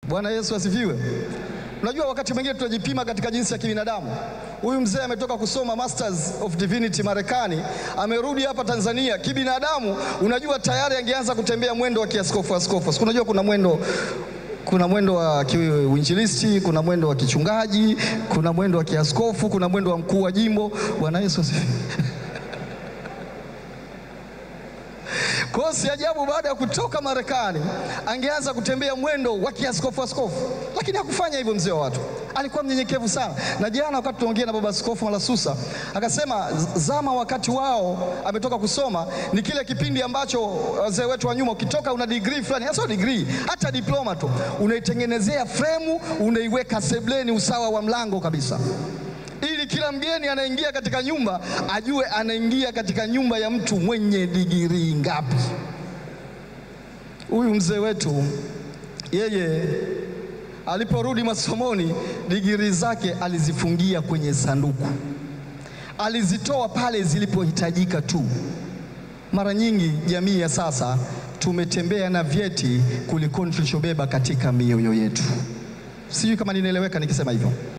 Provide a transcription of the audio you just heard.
Bwana Yesu asifiwe. Unajua, wakati mwingine tunajipima katika jinsi ya kibinadamu. Huyu mzee ametoka kusoma Masters of Divinity Marekani, amerudi hapa Tanzania. Kibinadamu, unajua tayari angeanza kutembea mwendo wa kiaskofu askofu. Unajua kuna mwendo kuna mwendo wa kiuinjilisti, kuna mwendo wa kichungaji, kuna mwendo wa kiaskofu, kuna mwendo wa mkuu wa jimbo. Bwana Yesu asifiwe. Kwa hiyo si ajabu baada ya kutoka Marekani angeanza kutembea mwendo wa kiaskofu askofu, lakini hakufanya hivyo. Mzee wa watu alikuwa mnyenyekevu sana, na jana wakati tuongea na baba askofu Malasusa akasema zama wakati wao ametoka kusoma ni kile kipindi ambacho wazee wetu wa nyuma, ukitoka una degree fulani, sio degree, hata diploma tu, unaitengenezea fremu, unaiweka sebleni usawa wa mlango kabisa ili kila mgeni anaingia katika nyumba ajue anaingia katika nyumba ya mtu mwenye digirii ngapi. Huyu mzee wetu yeye aliporudi masomoni, digirii zake alizifungia kwenye sanduku, alizitoa pale zilipohitajika tu. Mara nyingi jamii ya sasa tumetembea na vyeti kuliko tulichobeba katika mioyo yetu. Sijui kama ninaeleweka nikisema hivyo.